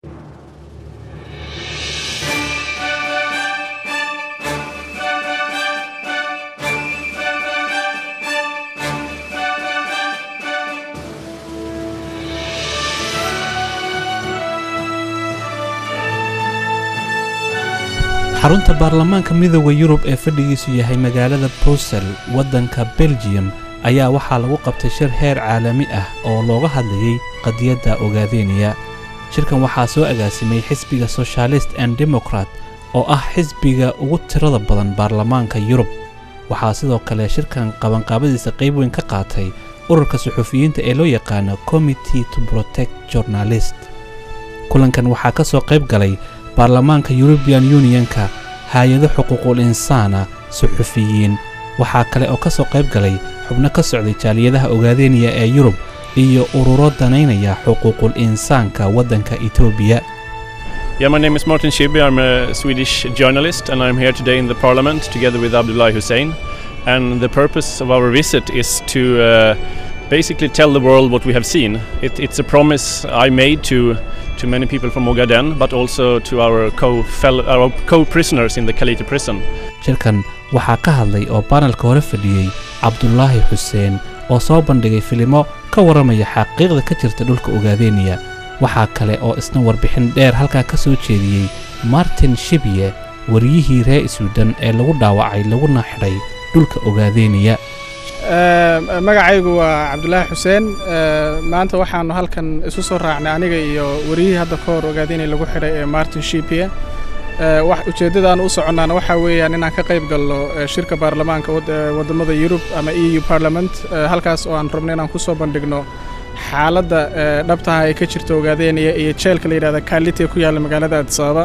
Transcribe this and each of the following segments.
xarunta baarlamaanka midooda yurub ee fadhigiisu yahay magaalada brussel waddanka belgium ayaa waxaa lagu qabtay shir heer caalami ah oo looga hadlayey qadiyadda ogaadeeniya shirkan waxaa soo agaasimay xisbiga soshaalist and democrat oo ah xisbiga ugu tirada badan baarlamaanka yurub waxaa sidoo kale shirkan qabanqaabadiisa qayb weyn ka qaatay ururka suxufiyiinta ee loo yaqaano committee to protect journalist kulankan waxaa ka soo qayb galay baarlamaanka yurubian yunionka hay-ado xuquuqul insaana suxufiyiin waxaa kale oo ka soo qayb galay xubno ka socday jaaliyadaha ogaadeeniya ee yurub iyo ururo danaynaya xuquuqul insaanka waddanka etoobiya Yeah, my name is Martin Schibbye. I'm a Swedish journalist and I'm here today in the parliament together with Abdullah Hussein. And the purpose of our visit is to uh, basically tell the world what we have seen. It, it's a promise I made to, to many people from Ogaden, but also to our co-prisoners in the Kaliti prison. shirkan waxaa ka hadlay oo baanalka hore fadhiyey cabdulaahi xuseen oo soo bandhigay filimo ka warramaya xaqiiqda ka jirta dhulka ogaadeeniya waxaa kale oo isna warbixin dheer halkaa ka soo jeediyey martin shibye wariyihii reer suudan ee lagu dhaawacay laguna xidhay dhulka ogaadeeniya magacaygu waa cabdulaahi xuseen maanta waxaannu halkan isu soo raacnay aniga iyo wariyihii hadda ka hor ogaadeynay lagu xidhay ee martin shibye ujeeddadaan u soconnaana waxaa weeyaan inaan ka qayb galno shirka baarlamaanka waddamada yurub ama e u parliament halkaas oo aan rabno inaan ku soo bandhigno xaaladda dhabtaha ay ka jirta ogaadeynaya iyo jeelka la yidhahda kaaliti ee ku yaalla magaalada adisababa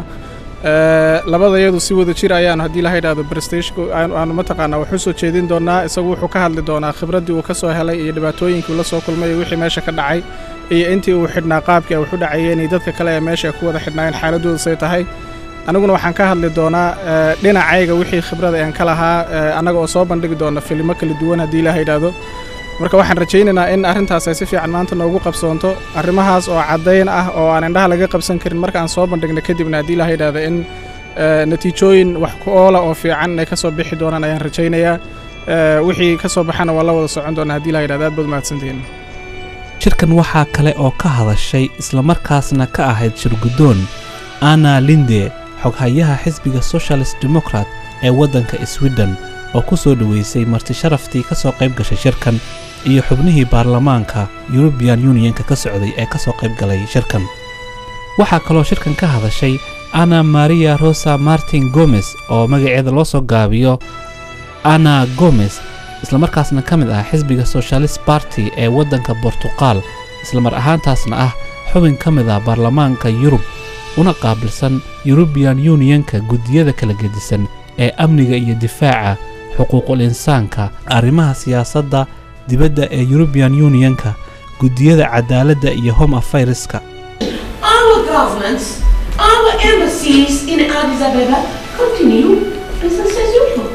labada iyadu si wada jir ayaanu haddii laha yidhahdo brestashku aanu mataqaanaa wax u soo jeedin doonaa isagu wuxuu ka hadli doonaa khibraddii uu ka soo helay iyo dhibaatooyinkii uu la soo kulmay iyo wixii meesha ka dhacay iyo intii uu xidhnaa qaabkii ay wax u dhacayeen iyo dadka kale ee meesha ay ku wada xidhnaayeen xaaladooda say tahay aniguna waxaan ka hadli doonaa dhinacayga wixii khibrada aan ka lahaa annaga oo soo bandhigi doona filimo kala duwan haddii ilaha yidhaahdo marka waxaan rajaynaynaa in arrintaas ay si fiican maanta noogu qabsoonto arrimahaas oo caddayn ah oo aan indhaha laga qabsan karin markaan soo bandhigna kadibna haddii ilaha yidhahdo in natiijooyin wax ku oola oo fiican inay ka soo bixi doonaan ayaan rajaynayaa wixii ka soo baxana waa la wada socon doonaa haddii ilaha yidhahdo aad baad mahadsantihiin shirkan waxaa kale oo ka hadashay islamarkaasna ka ahayd shirguddoon anna linde xoghayaha xisbiga socialist democrat ee waddanka sweden oo ku soo dhoweysay marti sharaftii ka soo qayb gashay shirkan iyo xubnihii baarlamaanka yurubian yunionka ka socday ee ka soo qayb galay shirkan waxaa kaloo shirkan ka hadashay anna maria rosa martin gomes oo magaceeda loo soo gaabiyo anna gomes islamarkaasna ka mid ah xisbiga socialist barty ee waddanka bortuqal islamar ahaantaasna ah xubin ka mid ah baarlamaanka yurub una qaabilsan yurubian yunionka guddiyada kala gedisan ee amniga iyo difaaca xuquuqul insaanka arrimaha siyaasadda dibadda ee yurubian yunionka guddiyada cadaaladda iyo home affaireska Our governments, our embassies in Addis Ababa continue business as usual.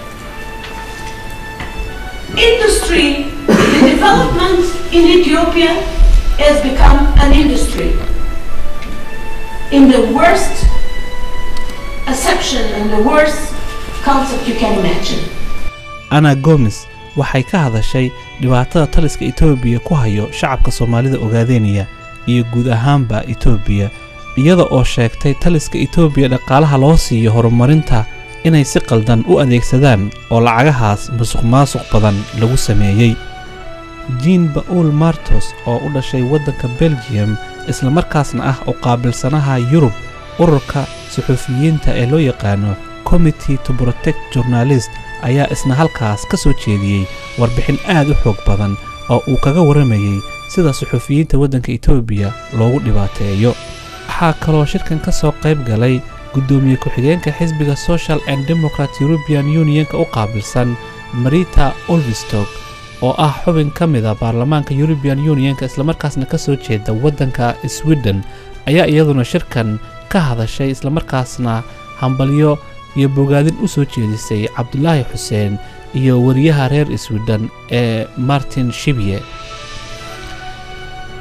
Industry, the development in Ethiopia has become an industry. In the worst acception and the worst concept you can imagine. anna gomes waxay ka hadashay dhibaatada taliska etoobiya ku hayo shacabka soomaalida ogaadeeniya iyo guud ahaanba etoobiya iyada oo sheegtay taliska etoobiya dhaqaalaha loo siiyo horumarinta inay si qaldan u adeegsadaan oo lacagahaas musuq maasuq badan lagu sameeyey jiin ba'uul martos oo u dhashay waddanka belgiyum islamarkaasna ah u qaabilsanaha yurub ururka suxuufiyiinta ee loo yaqaano committee to protect journalist ayaa isna halkaas ka soo jeediyey warbixin aad u xoog badan oo uu kaga warramayey sida suxuufiyiinta waddanka etoobiya loogu dhibaateeyo waxaa kaloo shirkan ka soo qayb galay guddoomiye ku-xigeenka xisbiga social and democrat european unionka u qaabilsan marita olvistog oo ah xubin ka mid a baarlamaanka european unionka islamarkaasna ka soo jeeda waddanka sweden ayaa iyaduna shirkan ka hadashay islamarkaasna hambalyo iyo bogaadin u soo jeedisay cabdulaahi xuseen iyo wariyaha reer sweden ee martin shibye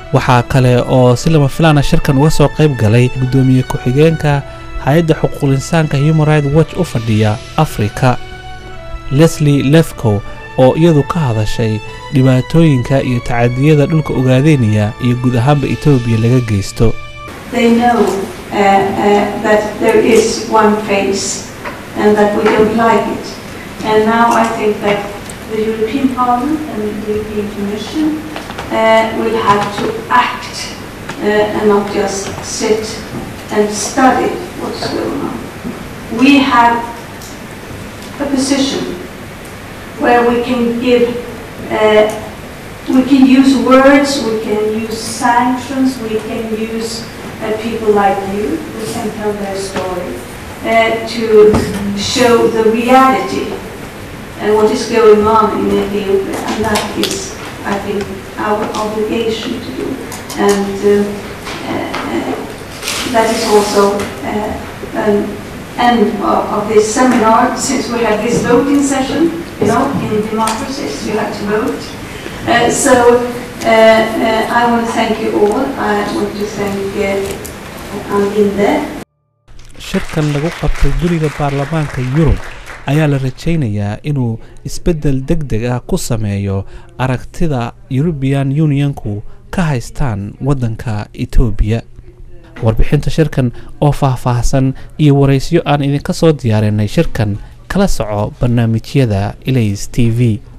waxaa kale oo si lama filaana shirkan uga soo qayb galay guddoomiye ku-xigeenka hay-adda xuquuqul insaanka human right watch u fadhiya afrika leslie lefcow oo iyadu ka hadashay dhibaatooyinka iyo tacadiyada dhulka ogaadeynaya iyo guud ahaanba etoobiya laga geysto they know uh, uh, that there is one face and that we don't like it. And now I think that the European Parliament and the European Commission uh, will have to act uh, and not just sit and study what's going on. We have a position where we can give, uh, we can use words, we can use sanctions, we can use uh, people like you who can tell their story uh, to show the reality and what is going on in Ethiopia, and that is, I think, our obligation to do. And uh, uh, that is also uh, an end of, of this seminar, since we have this voting session, you know, in democracies, you have to vote. Uh, so uh, uh, I want to thank you all. I want to thank uh, Anlinde. shirkan lagu qabtay guriga baarlamaanka yurub ayaa la rajaynayaa inuu isbeddel deg deg ah ku sameeyo aragtida yurubiyan unionku ka haystaan waddanka etoobiya warbixinta shirkan oo faahfaahsan iyo waraysyo aan idinka soo diyaarinay shirkan kala soco barnaamijyada ilays t v